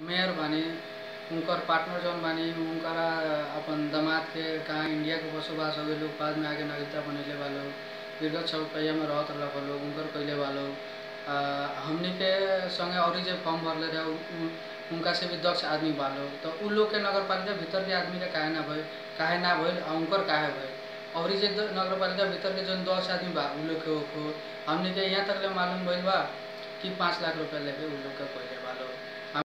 mayor बानी उनकर partner जौन बानी उनकरा अपन दामाद के कहाँ इंडिया के बसोबास हो गइल बाद में आके नागरिकता बनैले बा लोग विगत चौपहिया में रहत रहल लोग उनकर कइले बा लोग आ, हमनी के संगे औरी जे फॉर्म भरले रहे उ- उ- उनका से भी दक्ष आदमी बा लोग तो उ लोग के नगर पालिका भीतर के आदमी के काहे ना भइल काहे ना भइल आ उनकर काहे भइल औरी जे द- नगर पालिका भीतर के जौन दस आदमी बा उ लोग के ओको हमनी के यहाँ तक ले मालूम भइल बा कि पाँच लाख रुपया लेके उ लोग के कइले बा लोग